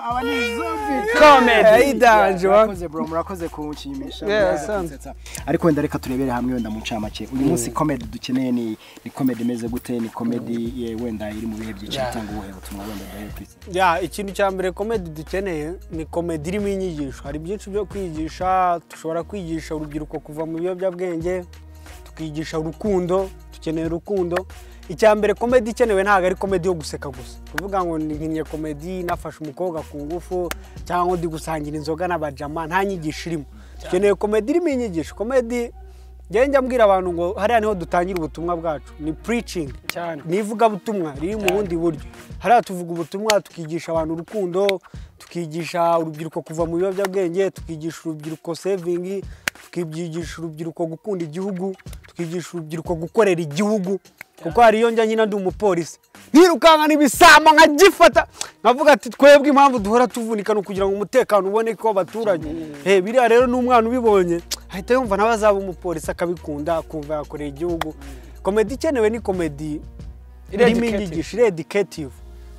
aba ni zombi komedi ayidanje wa murakoze bro murakoze kunshimisha Yeah, murakoze asante. kunsetsa. ariko wenda reka turebere hamwe wenda mu ncamake uyu munsi comedy dukeneye ni ni comedy imeze gute ni comedy ye, wenda iri mu bihe byiciro cyangwa ubuhe butumwa wenda duhe ku isi ya ikintu cya mbere komedi dukeneye ni komedi irimo inyigisho hari byinshi byo kwigisha dushobora kwigisha urubyiruko kuva mu biyobyabwenge tukigisha urukundo dukeneye urukundo icya mbere komedi ikenewe ntabwo ari komedi yo guseka gusa kuvuga ngo nkinye komedi nafashe umukobwa ku ngufu cyangwa ndi gusangira inzoga n'abajama nta nyigisho irimo dukeneye komedi irimo inyigisho komedi njya njya mbwira abantu ngo hariya niho dutangira ubutumwa bwacu ni puricingi cyane ni ivugabutumwa riri mu bundi buryo hariya tuvuga ubutumwa tukigisha abantu urukundo tukigisha urubyiruko kuva mu biyobyabwenge tukigisha urubyiruko sevingi tukigisha urubyiruko gukunda igihugu tukigisha urubyiruko gukorera igihugu kuko hari iyo njya nyina ndi umupolisi ntirukanka ibisambo nkagifata nkavuga ati twebwe impamvu duhora tuvunika ni ukugira ngo umutekano uboneke w'abaturage Eh, biriya rero n'umwana ubibonye ahita yumva nawe azaba umupolisi akabikunda akumva yakoreye igihugu komedi ikenewe ni komedi irimo Educative. inyigisho irediketive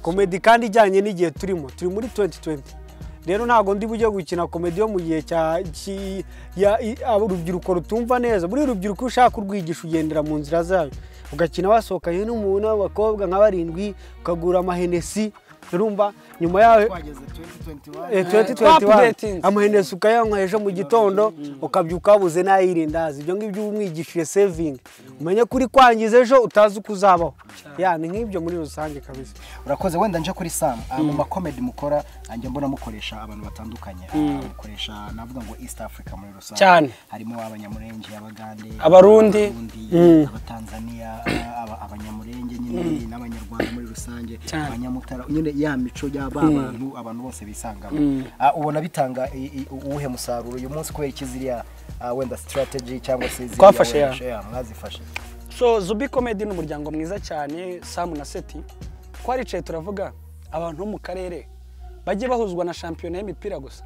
komedi kandi ijyanye n'igihe turimo turi muri 2020 rero ntabwo ndi bujye gukina komedi yo mu gihe cya ki- ya- i- abo urubyiruko rutumva neza buriya urubyiruko iyo ushaka urwigisha ugendera mu nzira zayo ugakina wasohokanye n'umuntu w'abakobwa nka barindwi ukagura amahenesi urumva nyuma yawe twageze 2021 Eh, Updating. 2021 amuhenesi ukayanywa ejo mu gitondo ukabyuka wabuze n'ayirindazi ibyo ngibyo uba umwigishije sevingi umenye ko uri kwangiza ejo utazi uko uzabaho Ya, ni nk'ibyo muri rusange kabisa urakoze wenda nje kuri sam ah, mu makomedi mukora njya mbona mukoresha abantu batandukanye Ah, mukoresha navuga ngo east africa muri rusange Cyane. harimo abanyamurenge abagande Abarundi. abatanzania ah, aba- abanyamurenge nyine n'abanyarwanda muri rusange Cyane. abanyamutara nyine ya mico y'aba bantu abantu bose bisangamo Ah, ubona bitanga i- i- uwuhe musaruro uyu munsi kubera iki ziriya ah, wenda strategy cyangwa se ziriya Twafashe ya. wenda- mwazifashe so zubi komedi ni umuryango mwiza cyane samu na seti twaricaye turavuga abantu bo mu karere bajye bahuzwa na shampiyona y'imipira gusa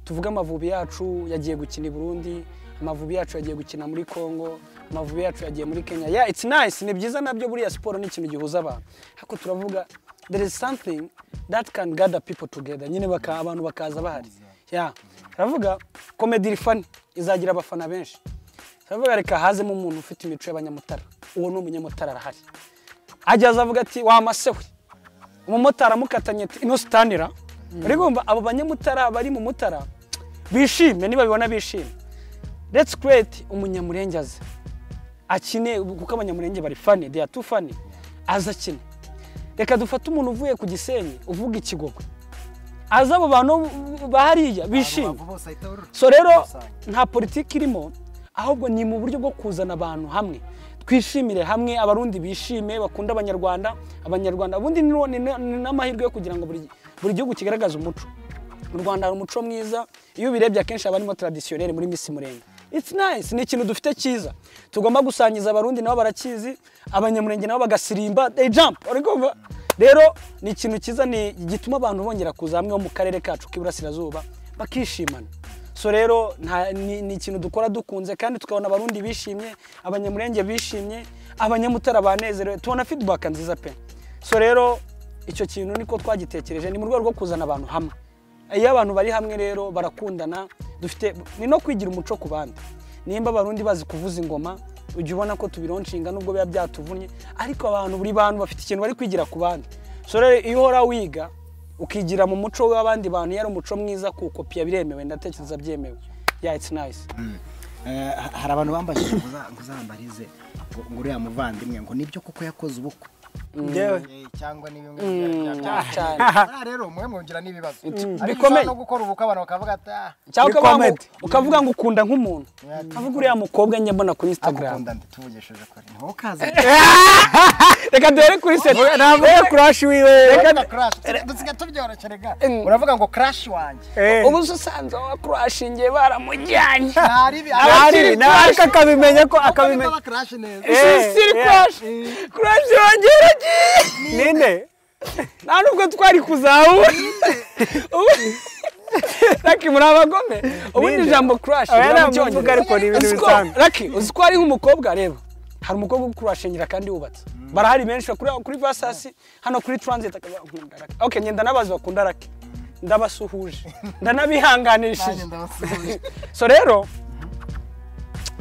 tuvuge amavubi yacu yagiye gukina i burundi amavubi yacu yagiye gukina muri congo amavubi yacu yagiye muri kenya ya it's nice ni byiza nabyo buriya siporo ni ikintu gihuza abantu ariko turavuga there is something that can gather people together nyine baka, abantu bakaza bahari ya turavuga komedi iri fani izagira abafana benshi turavuga reka hazemo umuntu ufite imico y'abanyamutara uwo ni umunyamutara arahari ajya azavuga ati wamasewe umumotari amukatanye ati ino sitanira uri kumva abo banyamutara bari mu mutara bishime niba bibona bishime let's create umunyamurenge aze akine kuko abanyamurenge bari fani they are too fani aze akine reka dufate umuntu uvuye ku gisenyi uvuga ikigogwe aze abo bantu bahariya bishime Abo bose ahita urura. so rero Rusange. nta politiki irimo ahubwo ni mu buryo bwo kuzana abantu hamwe twishimire hamwe abarundi bishime bakunda abanyarwanda abanyarwanda ubundi ni ni- ni n'amahirwe yo kugira ngo buri buri gihugu kigaragaze umuco mu rwanda hari umuco mwiza iyo ubirebye akenshi haba harimo taradisiyoneri muri misi murenge It's nice ni ikintu dufite cyiza tugomba gusangiza abarundi nabo barakizi abanyamurenge nabo bagasirimba they jump uri kumva rero ni ikintu cyiza ni gituma abantu bongera kuza hamwe ho mu karere kacu k'iburasirazuba bakishimana so rero nta- ni ni ikintu dukora dukunze kandi tukabona abarundi bishimye abanyamurenge bishimye abanyamutara banezerewe tubona feedback nziza pe so rero icyo kintu niko twagitekereje ni mu rwego rwo kuzana abantu hamwe iyo abantu bari hamwe rero barakundana dufite ni no kwigira umuco ku bandi nimba abarundi bazi kuvuza ingoma ujya ubona ko tubironshinga nubwo biba byatuvunnye ariko abantu buri bantu bafite ikintu bari kwigira ku bandi so rero iyo uhora wiga ukigira mu muco w'abandi bantu iyo ari umuco mwiza kuwukopiya biremewe ndatekereza byemewe ya it's nice Eh, ha- hari abantu bambajije ngo uza- ngo uzambarize ngo ngo uriya muvandimwe ngo nibyo kuko yakoze ubukwe ngewe Eh, cyangwa ni bimwe cyane. bya rero mwe mwongera n'ibibazo bikomeye. bikomeye no gukora ubukwe abantu bakavuga ati ah cyangwa Ni ukavuga ngo- comedy. ukavuga ngo ukunda nk'umuntu ukavuga uriya mukobwa njye mbona kuri instagram agukunda ndi tuvugishije kuri ni wowe ukaze reka duhere kuri seti ntabwo ye kurashi wiwe Reka crash dusiga tubyorosherega uravuga ngo crash wanjye Eh, ubu se usanze wakurashingiye baramujyanye ntari bi- ahari nawe ariko akabimenya ko Kuko niba akabimenya ba crash neza Eh, sisiri eh, kurashi kurashi yongera agiye ninde nta nubwo twari kuzahura raki muri abagome ubundi Ninde? ijambo crash Oya, riba mu ntamuvuga, Cyongereza. ariko ni ibintu Uzi ko- bisanzwe. raki uzi ko ari nk'umukobwa reba hari umukobwa uri kurashingira kandi wubatse barahari benshi bakuri kuri vasasi hano kuri transit akaba nkunda raki okay ngenda n'abazi bakunda raki ndabasuhuje ndanabihanganishije Nanjye ndabasuhuje so rero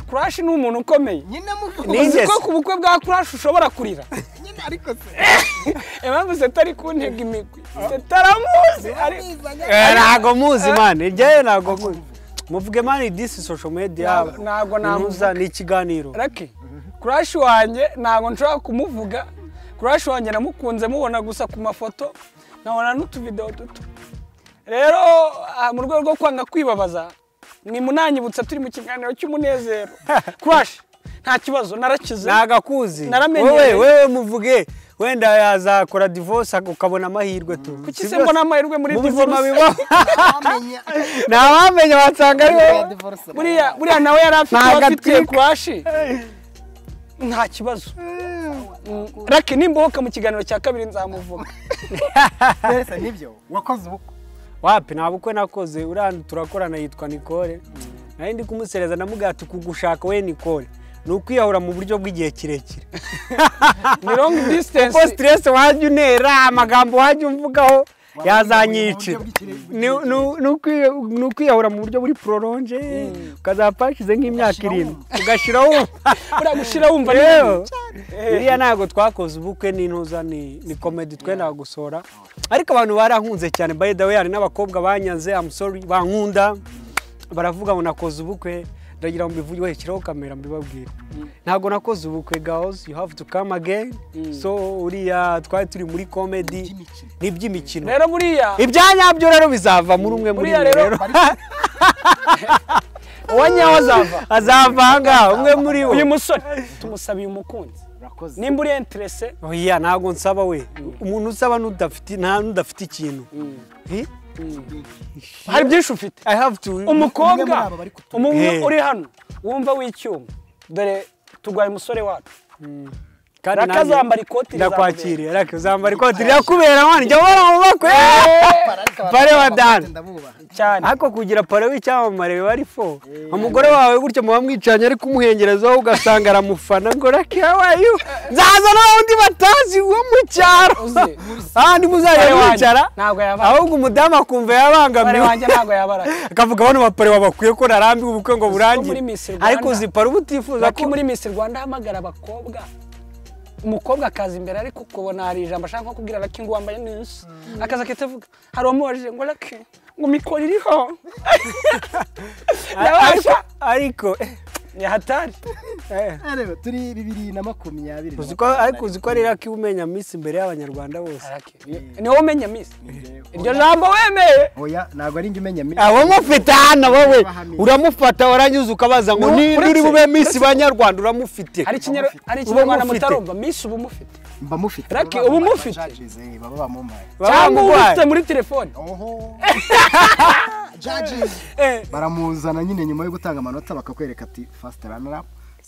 crash ni umuntu ukomeye nyine Ni- mu uzi ingezi. ko ku bukwe bwa crash ushobora kurira nyine ariko se impamvu setari kuntega imigwi setaramuzi ariko Eh, ntago muzi mani njyewe ntago muzi muvuge mani disi social media Ntago- ntago namuvuga. Ntuza, ni ikiganiro rake kurashi wanjye ntabwo nshobora kumuvuga kurashi wanjye namukunze mubona gusa ku mafoto nkabona n'utuvidewo duto rero ah, mu rwego rwo kwanga kwibabaza mwimunanyibutsa turi mu kiganiro cy'umunezero kurashi nta kibazo narakize nagakuzi Naramenyereye. wowe wewe muvuge wenda yazakora divorce ukabona amahirwe tu kuki se Sibyo? mbona amahirwe muri mu buzima divorce bibaho Wamenya. ntawamenya wasanga ari Ya wowe divorce. buriya buriya nawe yari afite Nta uwo afitiye gatwika. kwashi nta kibazo Mm, rake nimbohoka mu kiganiro cya kabiri nzamuvuga Mbese nibyo wakoze ubukwe wapi nta bukwe nakoze uriya turakorana yitwa Nicole nari ndi kumusereza namubwira ati kugushaka we Nicole ni ukwiyahura mu buryo bw'igihe kirekire ni long distance kuko stress wajya unera amagambo wajya umvugaho mu yazanyicira buryo bw'ikire- Ni- ni- ni ukwi- ni ukwiyahura mu buryo buri prolonge ukazapfa hashize nk'imyaka Ugashyiraho irindwi ugashyiraho buriya gushira wumva ni yewe bibi cyane. biriya ntabwo twakoze ubukwe n'intuza ni ni komedi twendaga gusora ariko abantu barankunze cyane by the way hari n'abakobwa banyanze I'm sorry bankunda baravuga ngo nakoze ubukwe ndagira ngo mbivuge bashyiraho kamera mbibabwire ntabwo nakoze ubukwe girls you have to come again so uriya twari turi muri komedi ni iby'imikino rero buriya ibyanyabyo rero bizava muri umwe muri buriya mwe rero uwa nyawo azava azava ahangaha umwe muri bo uyu musore tumusabiye umukunzi urakoze nimba uri interese oya ntabwo nsaba we umuntu usaba n'udafite nta n'udafite ikintu Eh? hari byinshi ufite I have to Umwe muri umukobwa abo bari kutumva. umwe Eh. uri hano wumva w'icyuma dore turwaye umusore wacu Kandi Raka nanjye azambara ikoti ndakwakiriye raka uzambara ikoti rirakubera mwana njya ubona mu bakwe pare wa dani ndabubaha cyane ariko kugira pare w'icyamamare biba ari fo umugore wawe gutyo muba mwicanye ariko umuhengerezaho ugasanga aramufana ngo rake wayu nzaza n'undi batazi wo mu cyaro Uzi. ahandi muzajya Pare wanjye mwicara ntabwo yabara. ahubwo umudamu akumva umubare yabangamiwe wanjye ntabwo yabara akavuga bano bapare babakwiye ko narambiwe ubukwe ngo burangire muri Miss Rwanda- ariko uzipara uba utifuza Lucky ko muri Miss Rwanda ahamagara abakobwa umukobwa akaza imbere ariko ukubona hari ijambo ashaka nko kubwira Lucky ngo wambaye neza akaza akahita avuga hari uwamubajije ngo Lucky ngo mikoro iriho ariko ndabasha ariko ni hatari eh, reba turi bibiri na makumyabiri na uzi ko ariko uzi ko ari raki umenya miss imbere y'abanyarwanda bose Lucky, ni wowe umenya Miss makumyabiri. iryo jambo wemeye oya ntabwo ari njye umenya mi- abo mufite hano wowe Bahamije. uramufata warangiza ukabaza ngo Ni- ni uretse- uri bube miss banyarwanda uramufite hari ikinyar- hari Uba ikinyarwanda mufite. mutarumva Miss uba umufite mba mufite Lucky, Baba ubu bambaye mufite? judges, eh, baba bamumpaye Baba cyangwa uba bamurwaye. ufite muri telefone oho judges Eh. baramuzana nyine nyuma yo gutanga amanota bakakwereka ati fast runner up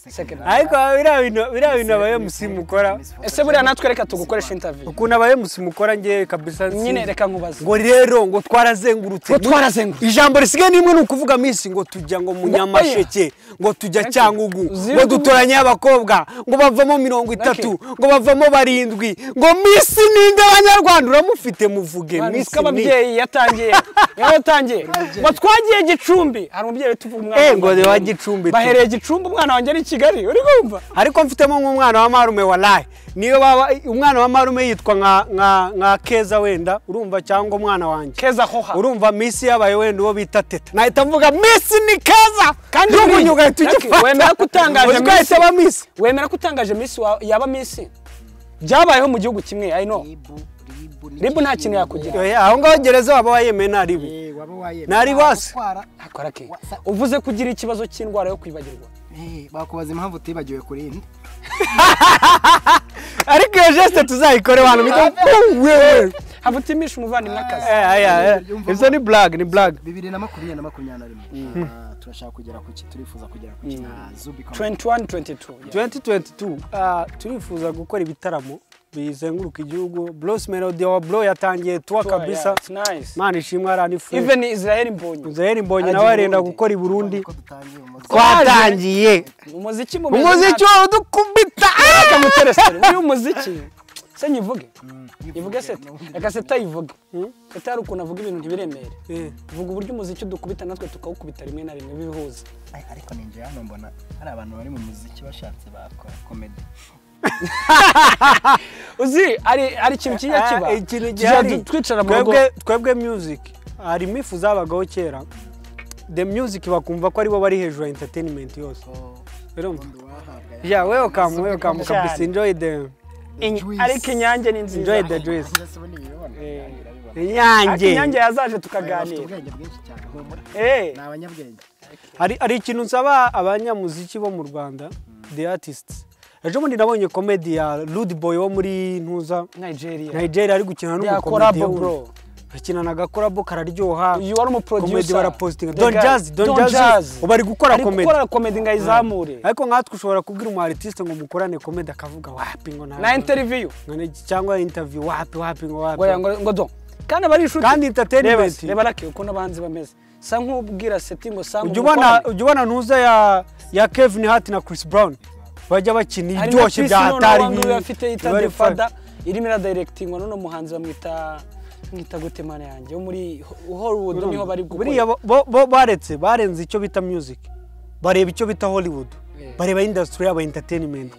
Second ariko biriya bintu biriya bintu aba MC mukora ese buriya natwe reka tugukoresha interview ukuntu aba MC mukora ngewe kabisa sinzi. nyine reka nkubaze ngo rero ngo twarazengurutse Ngo twarazengurutse. ijambo risigaye nimwe ni ukuvuga minsi ngo tujya ngo munyamasheke ngo tujya cyangugu Uzi- ngo dutoranye abakobwa ngo bavamo mirongo itatu ngo bavamo barindwi ngo minsi ninde abanyarwanda uramufite muvuge minsi niko ni ababyeyi yatangiye niho yatangiye ngo twagiye gicumbi hari umubyeyi uhita uvuga umwana Eh, wanjye ngo ari wa mu- Gicumbi tu. bahereye gicumbi umwana wanjye ari i kigali uri kumva ariko mfitemo nk'umwana wa marume walayi niyo baba umwana wa marume yitwa nka nka nka keza wenda urumva cyangwa umwana wanjye keza hoha urumva minsi yabaye wenda uwo bita teta nahita mvuga minsi ni keza kandi buriya, n'ubunyuga ugahita Lucky, ugifata wemera ko utangaje Uzi ko ahita Miss? aba minsi wemera ko utangaje minsi wa- yaba minsi byabayeho mu gihugu kimwe i know ribu nta kintu yakugira Oya, aho ngaho gereza waba wayemeye ntaribi Nari wasi. akora ke uvuze ko ugira ikibazo cy'indwara yo kwibagirwa bakubaza impamvu utibagiwe kurinda ariko iyo jesite tuzayikore abantu bita "Bum, wewe haba utimisha umuvandimwe akazi Eh, aya, eh, ibyo ni blague ni blague bibiri na makumyabiri na makumyabiri na rimwe Ah, turashaka kugera ku ki turifuza kugera ku ki Ah, Zubi Comedy. 21 22 yeah. 2022 ah, turifuza gukora ibitaramo bizenguruka igihugu bros melody wa bro yatangiye tuwa Tour, yeah, kabisa it's nice imana ishimwe aranifuza even Israel Mbonyi israel mbonye Arajya nawe i arenda Burundi. gukora i burundi Ko dutangiye umuzi twatangiye umuziki mu umuziki wawe udukubita reka muteresere uyu muziki se nyivuge nyivuge seta reka seta yivuge seta hari ukuntu avuga ibintu ntibiremere Eh. vuga uburyo umuziki udukubita natwe tukawukubita rimwe na rimwe bihuza Ay, ariko ninjye hano mbona hari abantu bari mu muziki bashatse bakora komedi uzi hari hari ikintu kijya kiba Ah, ikintu Tujya gihari du- twicara mu rugo twebwe twebwe music hari imifu zabagaho kera the music bakumva ko aribo bari hejuru ya entertainment yose urumva yeah welcome welcome kabisa enjoy the Inya- juice. ariko inyange ni nziza enjoy the juice Eh. inyange ariko inyange yazaje bafite tukaganira ubwenge bwinshi cyane humura Eh, ni abanyabwenge hari hari ikintu nsaba abanyamuziki bo mu rwanda the artists ejo bundi nabonye komedi ya rude boy wo muri ntuza nigeria nigeria ari gukina They are n'umukomedi collabo, bro. akinana agakorabo kararyoha uyu wari komedi umuproducer barapositinga The don guy- jazz don Don jazz Jazz. ubu ari gukora ari komedi gukora komedi ngo ayizamure ariko nkatwe ushobora kubwira umu artiste ngo mukorane komedi akavuga wapi ngo nta na interview cyangwa interview wapi wapi ngo ngo wapi ngo- ngo do kandi bari inshuti Kandi entertainment. Reba se, reba rake ukuntu abahanzi bameze sa nk'ubwira seti ngo sa ujya ubona ujya ubona ntuza ya ya Kevin Hart na Chris Brown bajya bakina iryoshye bya hatari bibi ibi- afite yita biba ari the fun. father irimo iradirectingwa n'uno muhanzi bamwita mwita gute mana yanjye wo muri Ho- hollywood niho bari buriya gukora bo- bo bo- baretse barenze icyo bita music bareba icyo bita hollywood Yeah. bareba industry yaba entertainment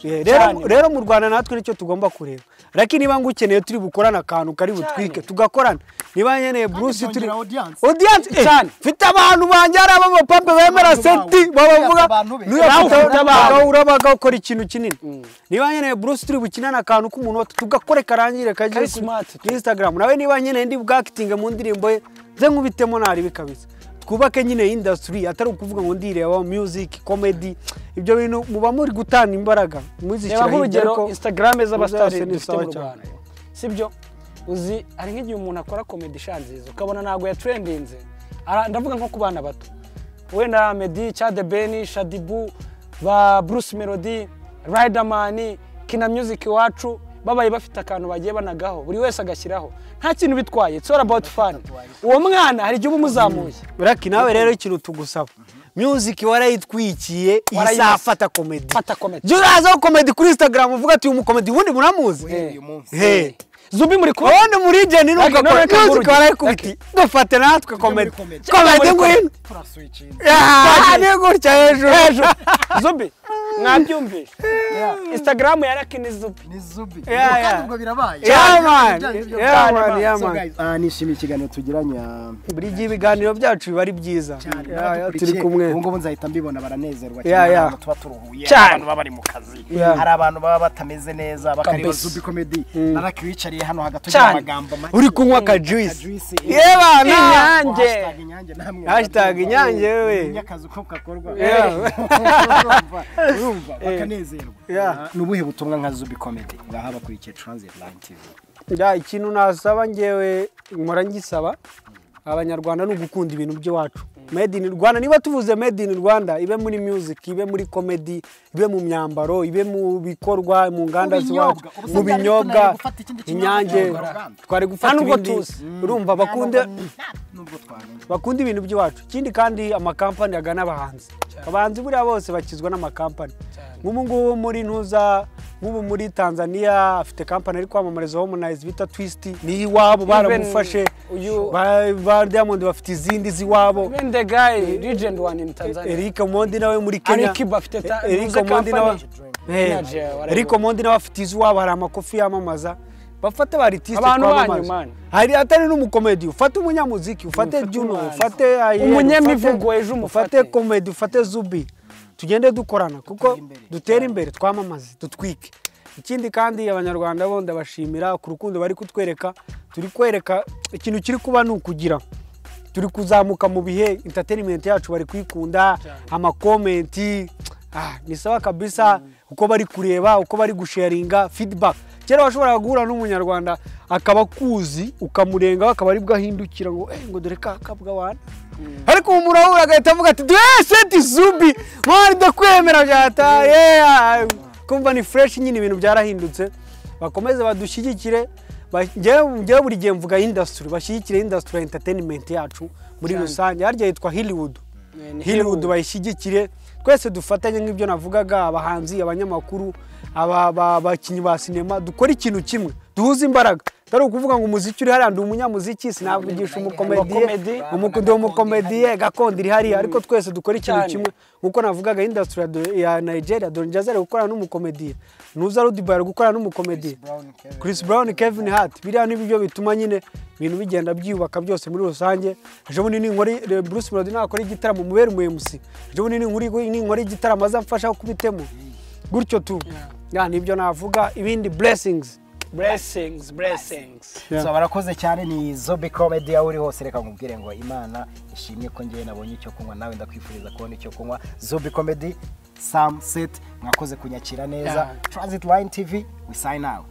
Yeah, Cyane. rero rero mu rwanda natwe nicyo tugomba kureba ariko niba ngukeneye turi bukorane akantu kari butwike Cyane. tugakorana niba nkeneye bruce turi byongera audience. audience eh, Cyane. mfite abantu banjye hari abamapampe bemera Abantu bawe. seti babavuga Abantu be. niba Nawe ufite ufite abantu urabaga ukora ikintu kinini niba nkeneye bruce turi bukinane akantu k'umuntu watu tugakore karangire kagere Kari kuri- smart. kuri instagram nawe niba nkeneye ndi bwakitinge mu ndirimbo ye ze nkubitemo naribi kabisa twubake nyine industry atari ukuvuga ngo ndireba music comedy ibyo bintu muba muri gutanga imbaraga muzishyira reba nk'urugero instagram Uzase z'abasitari ni dufite sawa mu rwanda cyane. sibyo uzi hari nk'igihe umuntu akora komedi ishanziza ukabona ntabwo yatrendinze Ara- ndavuga nko ku bana bato wenda medi chade beni shadibu ba bruce melody riderman kina music iwacu babaye bafite akantu bagiye banagaho buri wese agashyiraho nta kintu bitwaye it's all about fun uwo mwana hari igihe uba umuzamuye Raki nawe rero ikintu tugusaba music warayitwikiye Warayimasa. izafata komedi Fata comedy. jya urazaho komedi kuri instagram uvuga ati uyu mukomedi ubundi muramuzi uyu munsi he zubi muri kumwe ubundi muri jeni Raki, nawe reka music nguruge. warayikubiti dufate natwe komedi comedy. komedi ngwino turaswichinze Ah, ni gutya hejuru zubi mwabyumvishe instagram ya Lucky ni zubi ni zubi Yeah, Ubwo kandi yeah. ubwo birabaye Yeah, man. Ibijyanye n'ibyo Yeah, byari man, bibaye. yeah, So, man. guys, ah, nishimiye ikiganiro tugiranye buri gihe ibiganiro byacu biba ari byiza Ya, ya, turi kumwe ubu ngubu nzahita mbibona baranezerwa Ya, cyane ya. abantu tuba turuhuye hari Cyane. abantu baba bari mu kazi Ya. hari abantu baba batameze neza bakareba Kabisa. zubi komedi ariko wicariye hano hagati ugira Cyane. amagambo make uri kunywa akajuisi akajuisi yebana Inyange. hashtag inyange namwe Hashtag Inyange, we. Menya akazi uko kakorwa Yeah. urumva urumva bakanezerwa Yeah. Ah, ni ubuhe butumwa nka zubi komedi ngaha bakurikiye transit line tv Ya, ikintu nasaba ngewe nkora ngisaba abanyarwanda ni ugukunda ibintu by'iwacu made in rwanda niba tuvuze made in rwanda ibe muri music ibe muri comedy ibe mu myambaro ibe mu bikorwa mu nganda Mu z'iwacu binyobwa. Ubu se mu byari binyobwa tunari gufata ikindi kinyobwa inyange cyangwa twari Nta gufata nubwo ibindi tuzi. urumva bakunde nubwo twamenya bakunda ibintu by'iwacu ikindi kandi amakampani agana abahanzi abahanzi buriya bose bakizwa n'amakampani nk'ubu ngubu muri ntuza nk'ubu muri tanzania afite kampani ari kwamamariza homonize bita twisiti ni iwabo baramufashe uyu- Ba- ba diamond bafite izindi z'iwabo Even the guy, legend one in Tanzania. eric mondi nawe muri kenya Alikiba afite ta- eric ntuze mondi nawe kampani. Eh, Energy, whatever. eric mondi nawe afite iz'iwabo hari amakofi yamamaza bafate abaritiste Abantu banyu, twamamaza man. hari atari n'umukomedi ufate umunyamuziki ufate Ufate juno umuhanzi. ufate Ayel, Umunyamivugo ufate- ejo umufate. ufate komedi ufate zubi tugende dukorana kuko dutere imbere twamamaze dutwike ikindi kandi abanyarwanda bo ndabashimira ku rukundo bari kutwereka turi kwereka ikintu kiri kuba ni ukugira turi kuzamuka mu bihe entertainment yacu bari kuyikunda amakomenti ah, ni sawa kabisa uko bari kureba uko bari gusharinga feedback kera washoboraga guhura n'umunyarwanda akaba akuzi ukamurengaho akaba aribwo ahindukira ngo "Eh, ngo dore ka kabwa wana ariko ubu murahura agahita avuga ati duhe seti zubi mwari ndakwemera byataye kumva ni fresh nyine ibintu byarahindutse bakomeze badushyigikire ba- njyewe njyewe buri gihe mvuga industry bashyigikire industry ya entertainment yacu muri rusange harya yitwa Hollywood Eh, ni Hollywood Hollywood. bayishyigikire twese dufatanye nk'ibyo navugaga abahanzi abanyamakuru aba- ba- abakinnyi ba sinema dukore ikintu kimwe duhuze imbaraga atari ukuvuga ngo umuziki uri hariya ndi umunyamuziki sinavugisha Umukomedi. umukomediye umuko- ndi umukomediye gakondo iri hariya ariko twese dukora ikintu Cyane. kimwe nk'uko navugaga industry ya do- ya nigeria don jazz ari gukorana n'umukomediye ntuza rudiba ari gukorana n'umukomediye chris brown kevin hart biriya ni byo bituma nyine ibintu bigenda byiyubaka byose muri rusange ejo bundi ninkora i- bruce melody nakora igitaramo mubere umu mc ejo bundi ninkora- ninkora igitaramo azamfasha kubitemo gutyo tu ya nibyo navuga ibindi blessings Blessings, blessings. Yeah. so barakoze cyane ni zobe comedy aho uri hose reka nkubwire ngo imana ishimye ko ngewe nabonye icyo kunywa nawe ndakwifuriza kubona icyo kunywa zobe comedy sam seti mwakoze kunyakira neza Yeah. transit line tv we sign out